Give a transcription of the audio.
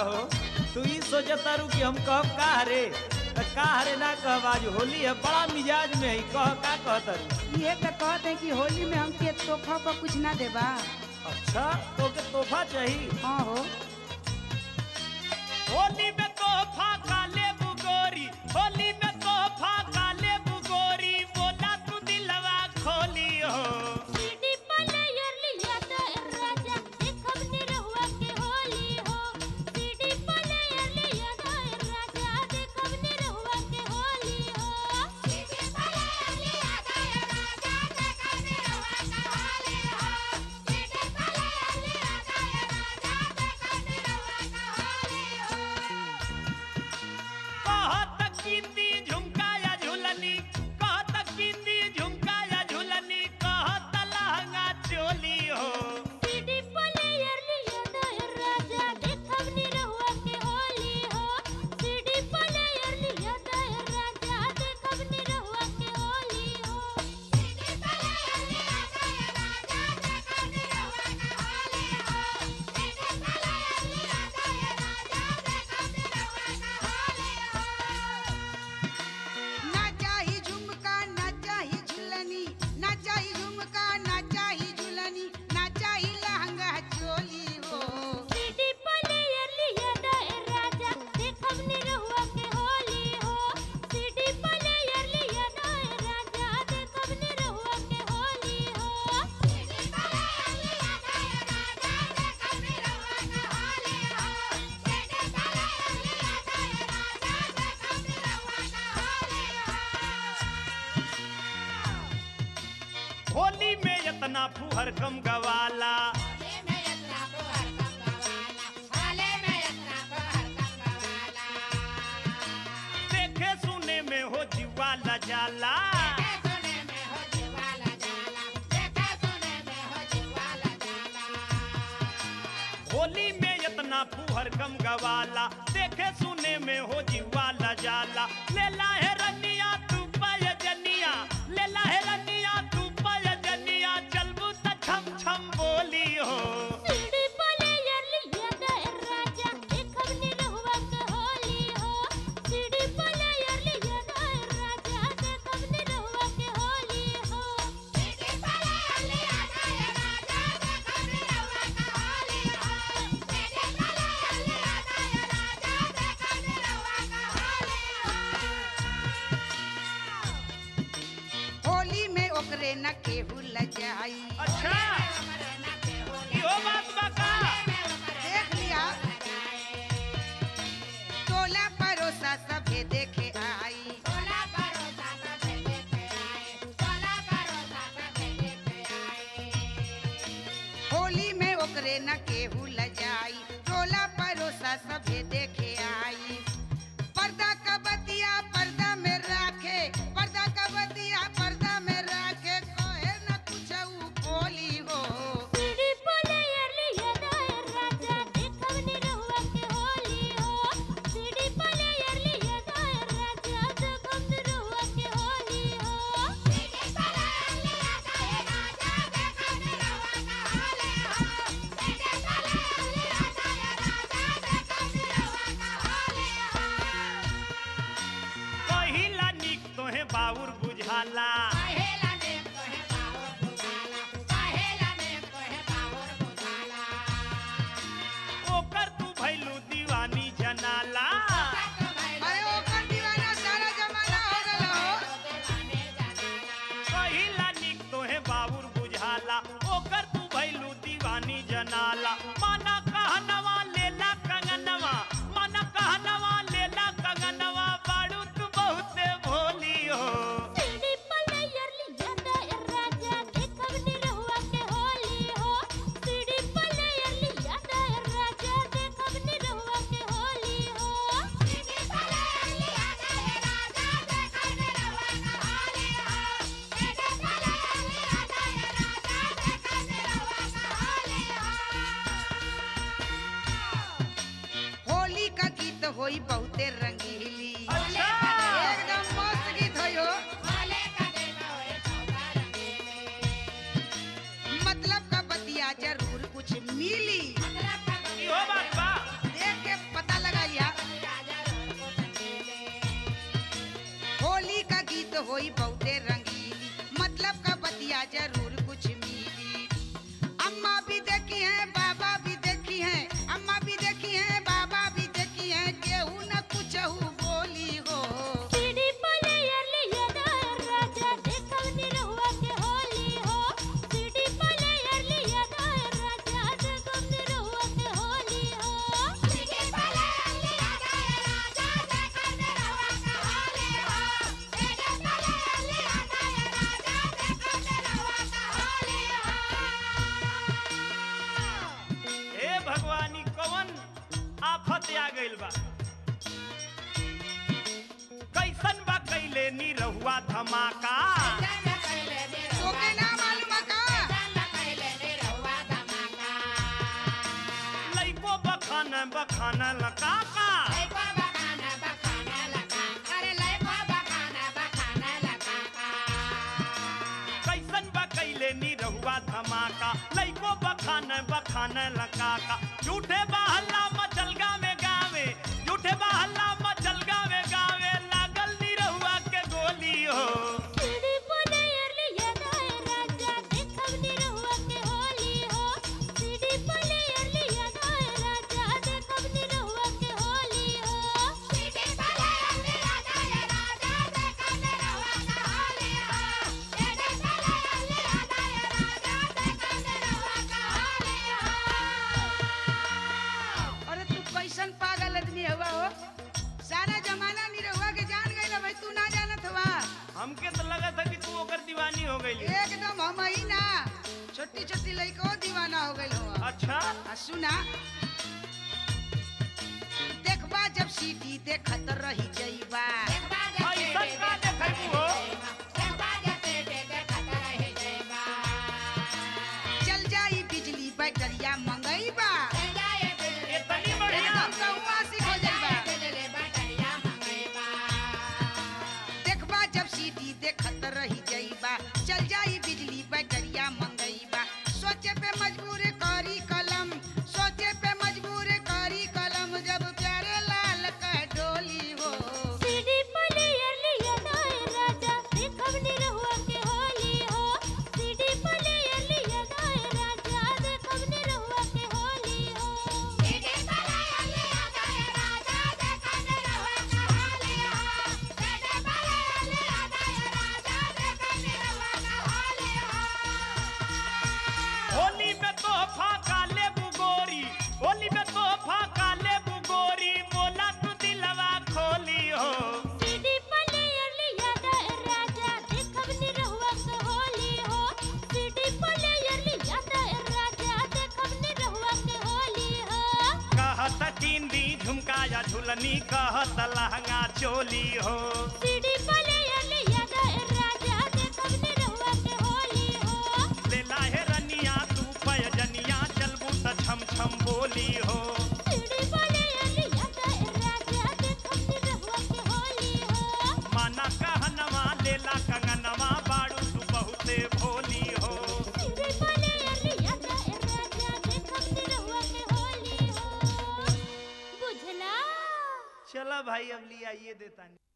हो तू ही सोचतारू कि हम कब का रे त का रे ना कहब आज होली है बड़ा मिजाज में है कह का कहतारू ये तो कहते हैं कि होली में हमके तोहफा पर कुछ ना देबा अच्छा तो के तोहफा चाहिए हाँ हो होली में तोहफा काले बुगोरी होली में तोहफा काले बुगोरी बोला तू दिलवा खोली हो सीडी प्लेयर लिया तो राजा देखब निरहुआ के होली हो सीडी प्लेयर लिया तो राजा देखब निरहुआ के होली हो सीडी प्लेयर लिया तो राजा देखब निरहुआ के होली हो सीडी प्लेयर लिया तो राजा देखब निरहुआ के होली हो कहत कीती झुमका या झुलनी कहत कीती झुमका या झुलनी कहत लहंगा चोली हो सीडी प्लेयर लिया तो राजा देखब निरहुआ के होली हो सीडी प्लेयर लिया तो राजा देखब निरहुआ के होली हो सीडी प्लेयर लिया तो राजा देखब निरहुआ के होली हो सीडी प्लेयर लिया तो राजा देखब निरहुआ के होली हो ना चाही झुमका ना चाही झुलनी ना चाही झुमका ना चाही झुलनी ना चाही लहंगा चोली हो सीडी प्लेयर लिया तो राजा देखब निरहुआ के होली हो सीडी प्लेयर लिया तो राजा देखब निरहुआ के होली हो सीडी प्लेयर लिया तो राजा देखब निरहुआ के होली हो सीडी प्लेयर लिया तो राजा देखब निरहुआ के होली हो होली में इतना फुहर कम गवाला देखे सुने में हो जीवाला जाला होली में इतना फुहर कम गवाला देखे सुने में हो जीवाला जाला लेला है रनिया तू पाय जनिया लेला है रनिया तू पाय जनिया चलबू त छम छम बोली हो सीडी प्लेयर लिया तो राजा देखब निरहुआ के होली हो सीडी प्लेयर लिया तो राजा देखब निरहुआ के होली हो सीडी प्लेयर लिया तो राजा देखब निरहुआ के होली हो सीडी प्लेयर लिया तो राजा देखब निरहुआ के होली हो होली में ओकरे न केहू लजाई अच्छा इहो बात बा का देख लिया टोला परोसा सभे देखे आई सोला परोसा सब देखे आए सोला परोसा सब देखे आए होली में ओकरे न केहू लजाई टोला परोसा सभे देखे आई पर्दा का बतिया पर्दा में राखे पर्दा का बतिया पर्दा में राखे कहे न कुछ बोली हो सीडी प्लेयर लिया तो राजा देखब निरहुआ के होली हो सीडी प्लेयर लिया तो राजा देखब निरहुआ के होली हो सीडी प्लेयर लिया तो राजा देखब निरहुआ के होली हो सीडी प्लेयर लिया तो राजा देखब निरहुआ के होली हो पहिला निक तोहे बाउर बुझाला पहेला ने तोहे बावर बुझाला पहेला ने तोहे बावर बुझाला ओकर तू भैलू दीवानी जनाला अरे ओकर दीवाना सारा जमाना हो गलो पहिला निक तोहे बाउर बुझाला ओकर तू भैलू दीवानी जनाला माना कहनवा लेला कंगनवा माना कहनवा लेला कंगनवा बाड़ू तू बहुते भोली हो सीडी प्लेयर लिया तो राजा देखब निरहुआ के होली हो सीडी प्लेयर लिया तो राजा देखब निरहुआ के होली हो सीडी प्लेयर लिया तो राजा देखब निरहुआ के होली हो सीडी प्लेयर लिया तो राजा देखब निरहुआ के होली हो होली का गीत होई बहुते रंगीली अच्छा एकदम मस्त गीत होई हो भोले का दिन होए चौका रंगीले मतलब का बतिया जरूर कुछ मिली मतलब का इहो बात बा देख के होई बहुते रंगीली मतलब का बतिया जरूर कुछ मिली अम्मा भी देखी है बाबा भी देखी है अम्मा भी देखी है बाबा भी देखी है केहू न कुछ बोली हो सीडी प्लेयर लिया दायर राजा देखवनी रहुआ के होली हो सीडी प्लेयर लिया दायर राजा देखवनी रहुआ के होली हो सीडी प्लेयर लिया दायर राजा देखवनी रहुआ के होली हो सीडी प्लेयर लिया दायर राजा देखवनी रहुआ के होली हो हे भगवानी कवन आफत आ गइल बा कैसन बा कैले नी रहुआ धमाका तोके ना मालूम का लइको बखान बखान लका का कैसन बा कैले नी रहुआ धमाका लइको बखान बखान लका का झूठे बहल्ला मचलगा में गावे झूठे बहल्ला मचलगा में गावे लागल नी रहुआ के गोली हो सीडी प्लेयर लिया दायर राजा देखवनी रहुआ के होली हो सीडी प्लेयर लिया दायर राजा देखवनी रहुआ के होली हो सीडी प्लेयर लिया दायर राजा देखवनी रहुआ के होली हो सीडी प्लेयर लिया दायर राजा देखवनी रहुआ के होली हो अरे तू कैसन पागल आदमी हुआ हो सारा जमाना निरहुआ के जान गइल भाई तू ना जानत हुआ हमके तो लगा था कि तू ओकर दीवानी हो गई एकदम हम ही ना छोटी छोटी लड़को दीवाना हो गइल हुआ अच्छा आ सुना देखबा जब सीटी देखत रही जइबा ऐसन का देखबू हो चल जाई बिजली बैटरिया मंगईबा इतनी बढ़िया एकदम कौआ सिख हो जइबा देखबा जब सीटी देखत रही जइबा चल जाई बिजली बैटरिया मंगईबा सोचे पे मजबूर करी कलम सोचे पे मजबूर करी कलम जब प्यारे लाल का डोली हो सीडी प्लेयर लिया दायर राजा देखवनी रहुआ के होली हो सीडी प्लेयर लिया दायर राजा देखवनी रहुआ के होली हो सीडी प्लेयर लिया दायर राजा देखवनी रहुआ के होली हो सीडी प्लेयर लिया दायर राजा देखवनी रहुआ के होली हो होली में तोहफा का लेबू गोरी होली में तोहफा का लेबू गोरी बोला तू दिलवा खोली हो सीडी प्लेयर लिया दायर राजा देखवनी रहुआ के होली हो सीडी प्लेयर लिया दायर राजा देखवनी रहुआ के होली हो कहत टिंडी झुमकाया झुलनी कहत लहंगा चोली हो सीडी प्लेयर लिया दायर राजा देखवनी रहुआ के होली हो लेला है रनिया तू पयजनिया चलबू त छम छम बोली हो सीडी प्लेयर लिया दायर राजा देखवनी रहुआ के होली हो माना कहनवा लेला कंगनवा बाड़ू तू बहुते भोली हो सीडी प्लेयर लिया दायर राजा देखवनी रहुआ के होली हो बुझला चला भाई अब लिया ये देता नहीं